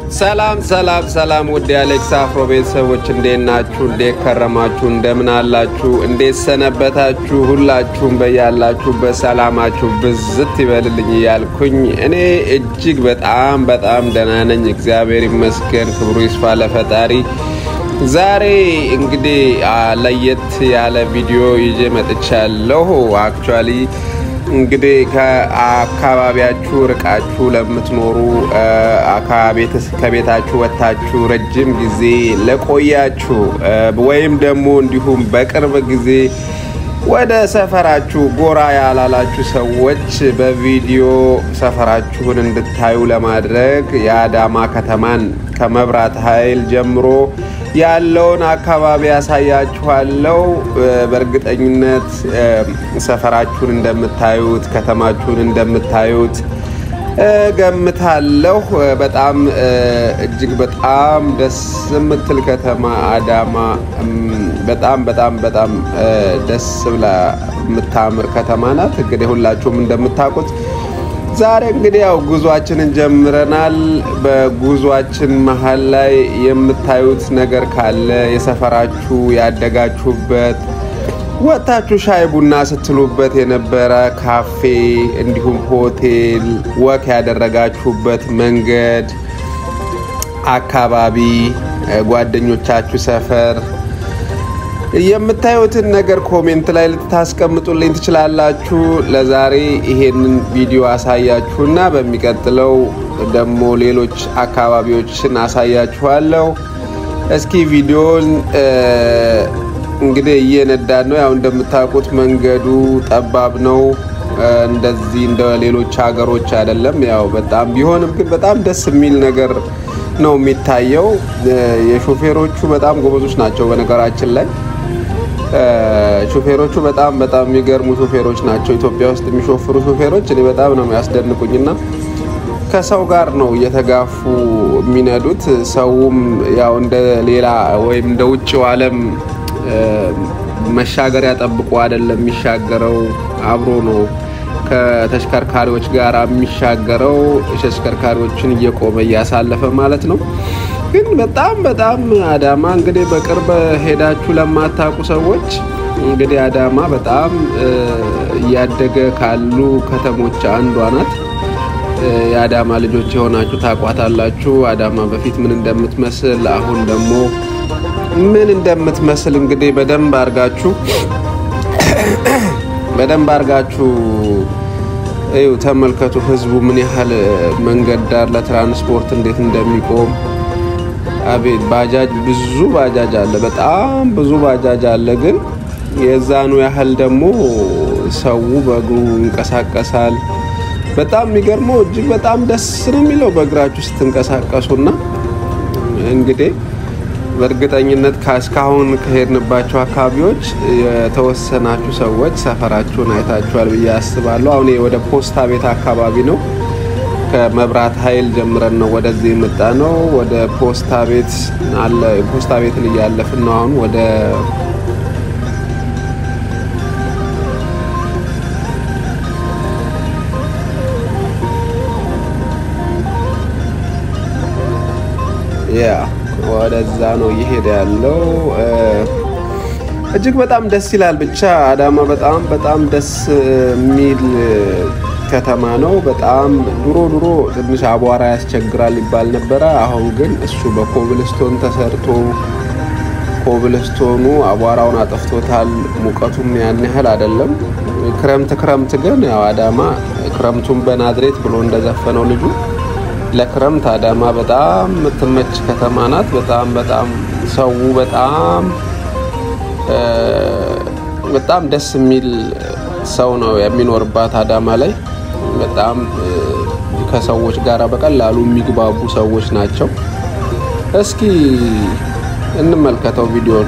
ሰላም ሰላም ሰላም ውድ የአሌክስ አፍሮ ቤተሰቦች እንዴት ናችሁ? እንዴት ከረማችሁ? እንደምን አላችሁ? እንዴት ሰነበታችሁ? ሁላችሁም በያላችሁበት ሰላማችሁ ብዝት ይበልልኝ እያልኩኝ እኔ እጅግ በጣም በጣም ደህና ነኝ። እግዚአብሔር ይመስገን፣ ክብሩ ይስፋ ለፈጣሪ። ዛሬ እንግዲህ ለየት ያለ ቪዲዮ ይዤ መጥቻለሁ። አክቹዋሊ እንግዲህ ከአካባቢያችሁ ርቃችሁ ለምትኖሩ ከቤታችሁ ወጥታችሁ ረጅም ጊዜ ለቆያችሁ ወይም ደግሞ እንዲሁም በቅርብ ጊዜ ወደ ሰፈራችሁ ጎራ ያላላችሁ ሰዎች በቪዲዮ ሰፈራችሁን እንድታዩ ለማድረግ የአዳማ ከተማን ከመብራት ኃይል ጀምሮ ያለውን አካባቢ ያሳያችኋለሁ። በእርግጠኝነት ሰፈራችሁን እንደምታዩት ከተማችሁን እንደምታዩት ገምታለሁ። በጣም እጅግ በጣም ደስ የምትል ከተማ አዳማ፣ በጣም በጣም በጣም ደስ ብላ የምታምር ከተማ ናት። እንግዲህ ሁላችሁም እንደምታውቁት ዛሬ እንግዲህ ያው ጉዟችንን ጀምረናል። በጉዟችን መሀል ላይ የምታዩት ነገር ካለ የሰፈራችሁ ያደጋችሁበት ወጥታችሁ ሻይ ቡና ስትሉበት የነበረ ካፌ፣ እንዲሁም ሆቴል፣ ወክ ያደረጋችሁበት መንገድ፣ አካባቢ፣ ጓደኞቻችሁ ሰፈር የምታዩትን ነገር ኮሜንት ላይ ልታስቀምጡልኝ ትችላላችሁ። ለዛሬ ይሄንን ቪዲዮ አሳያችሁና በሚቀጥለው ደግሞ ሌሎች አካባቢዎችን አሳያችኋለሁ። እስኪ ቪዲዮን እንግዲህ እየነዳን ነው። ያው እንደምታውቁት መንገዱ ጠባብ ነው። እንደዚህ እንደ ሌሎች ሀገሮች አይደለም። ያው በጣም ቢሆንም ግን በጣም ደስ የሚል ነገር ነው የሚታየው። የሾፌሮቹ በጣም ጎበዞች ናቸው በነገራችን ላይ ሾፌሮቹ በጣም በጣም የሚገርሙ ሾፌሮች ናቸው። ኢትዮጵያ ውስጥ የሚሾፍሩ ሾፌሮች እኔ በጣም ነው የሚያስደንቁኝና ከሰው ጋር ነው እየተጋፉ የሚነዱት። ሰውም ያው እንደ ሌላ ወይም እንደ ውጭው ዓለም መሻገሪያ ጠብቆ አይደለም የሚሻገረው፣ አብሮ ነው ከተሽከርካሪዎች ጋር የሚሻገረው። ተሽከርካሪዎችን እየቆመ እያሳለፈ ማለት ነው። ግን በጣም በጣም አዳማ እንግዲህ በቅርብ ሄዳችሁ ለማታውቁ ሰዎች እንግዲህ አዳማ በጣም እያደገ ካሉ ከተሞች አንዷ ናት። የአዳማ ልጆች የሆናችሁ ታቋታላችሁ። አዳማ በፊት ምን እንደምትመስል አሁን ደግሞ ምን እንደምትመስል እንግዲህ በደንብ አርጋችሁ በደንብ አርጋችሁ እዩ፣ ተመልከቱ። ህዝቡ ምን ያህል መንገድ ዳር ለትራንስፖርት እንዴት እንደሚቆም አቤት ባጃጅ ብዙ ባጃጅ አለ፣ በጣም ብዙ ባጃጅ አለ። ግን የዛኑ ያህል ደግሞ ሰው በእግሩ ይንቀሳቀሳል። በጣም የሚገርመው እጅግ በጣም ደስ ነው የሚለው በእግራችሁ ስትንቀሳቀሱና እንግዲህ በእርግጠኝነት እስካሁን ከሄድንባቸው አካባቢዎች የተወሰናችሁ ሰዎች ሰፈራችሁን አይታችኋል ብዬ አስባለሁ። አሁን ወደ ፖስታ ቤት አካባቢ ነው ከመብራት ኃይል ጀምረን ነው ወደዚህ የመጣ ነው። ወደ ፖስታ ቤት አለ ፖስታ ቤትን እያለፍን ነው አሁን ወደ ያ ወደዛ ነው እየሄደ ያለው። እጅግ በጣም ደስ ይላል። ብቻ አዳማ በጣም በጣም ደስ የሚል ከተማ ነው። በጣም ድሮ ድሮ ትንሽ አቧራ ያስቸግራል ይባል ነበረ። አሁን ግን እሱ በኮብልስቶን ተሰርቶ ኮብልስቶኑ አቧራውን አጠፍቶታል። ሙቀቱም ያን ያህል አይደለም። ክረምት ክረምት ግን ያው አዳማ ክረምቱን በናዝሬት ብሎ እንደዘፈነው ልጁ ለክረምት አዳማ በጣም የምትመች ከተማ ናት። በጣም በጣም ሰው በጣም በጣም ደስ የሚል ሰው ነው የሚኖርባት አዳማ ላይ። በጣም ከሰዎች ጋር በቀላሉ የሚግባቡ ሰዎች ናቸው። እስኪ እንመልከተው ቪዲዮን።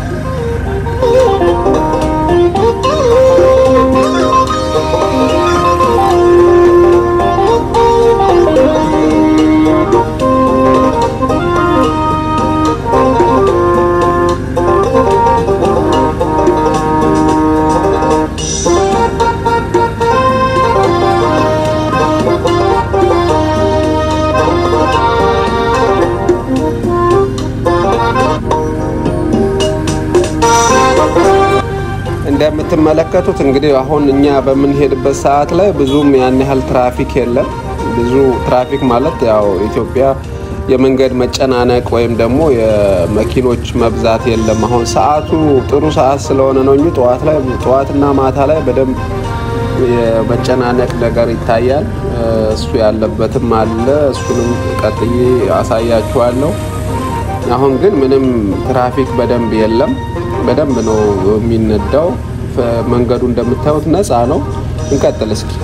እንደምትመለከቱት እንግዲህ አሁን እኛ በምንሄድበት ሰዓት ላይ ብዙም ያን ያህል ትራፊክ የለም። ብዙ ትራፊክ ማለት ያው ኢትዮጵያ የመንገድ መጨናነቅ ወይም ደግሞ የመኪኖች መብዛት የለም። አሁን ሰዓቱ ጥሩ ሰዓት ስለሆነ ነው እንጂ ጠዋት ላይ ጠዋትና ማታ ላይ በደንብ የመጨናነቅ ነገር ይታያል። እሱ ያለበትም አለ። እሱንም ቀጥዬ አሳያችኋለሁ። አሁን ግን ምንም ትራፊክ በደንብ የለም። በደንብ ነው የሚነዳው። መንገዱ እንደምታዩት ነፃ ነው። እንቀጥል እስኪ።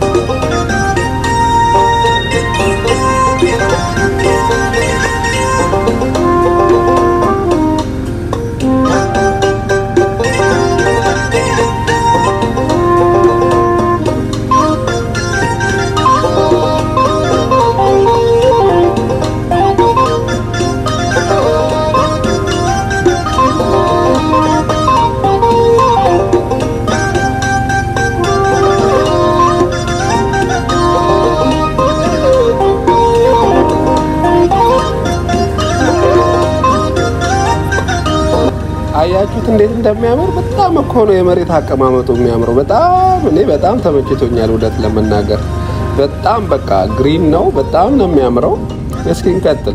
አያችሁት እንዴት እንደሚያምር በጣም እኮ ነው የመሬት አቀማመጡ የሚያምረው። በጣም እኔ በጣም ተመችቶኛል። እውነት ለመናገር በጣም በቃ ግሪን ነው። በጣም ነው የሚያምረው። እስኪ እንቀጥል።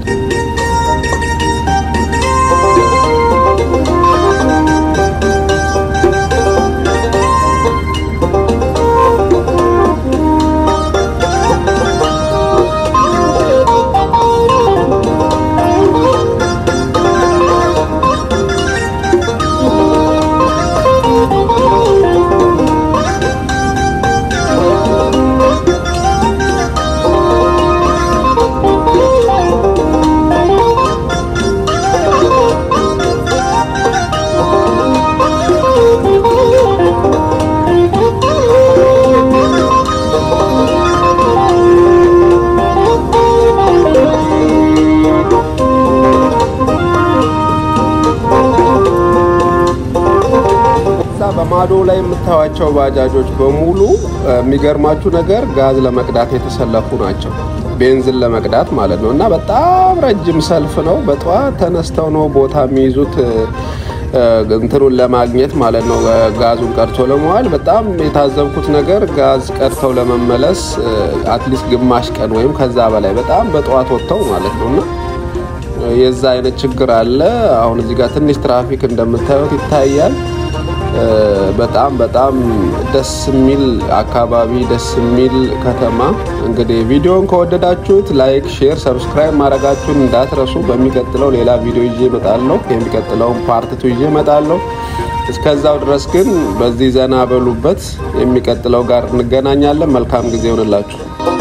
በማዶ ላይ የምታዩቸው ባጃጆች በሙሉ የሚገርማችሁ ነገር ጋዝ ለመቅዳት የተሰለፉ ናቸው። ቤንዝን ለመቅዳት ማለት ነው። እና በጣም ረጅም ሰልፍ ነው። በጠዋት ተነስተው ነው ቦታ የሚይዙት እንትኑን ለማግኘት ማለት ነው። ጋዙን ቀድቶ ለመዋል በጣም የታዘብኩት ነገር ጋዝ ቀድተው ለመመለስ አትሊስት ግማሽ ቀን ወይም ከዛ በላይ በጣም በጠዋት ወጥተው ማለት ነው እና የዛ አይነት ችግር አለ። አሁን እዚህ ጋር ትንሽ ትራፊክ እንደምታዩት ይታያል። በጣም በጣም ደስ የሚል አካባቢ፣ ደስ የሚል ከተማ። እንግዲህ ቪዲዮን ከወደዳችሁት ላይክ፣ ሼር፣ ሰብስክራይብ ማድረጋችሁን እንዳትረሱ። በሚቀጥለው ሌላ ቪዲዮ ይዤ እመጣለሁ። የሚቀጥለውን ፓርትቱ ይዤ እመጣለሁ። እስከዛው ድረስ ግን በዚህ ዘና በሉበት። የሚቀጥለው ጋር እንገናኛለን። መልካም ጊዜ ይሆንላችሁ።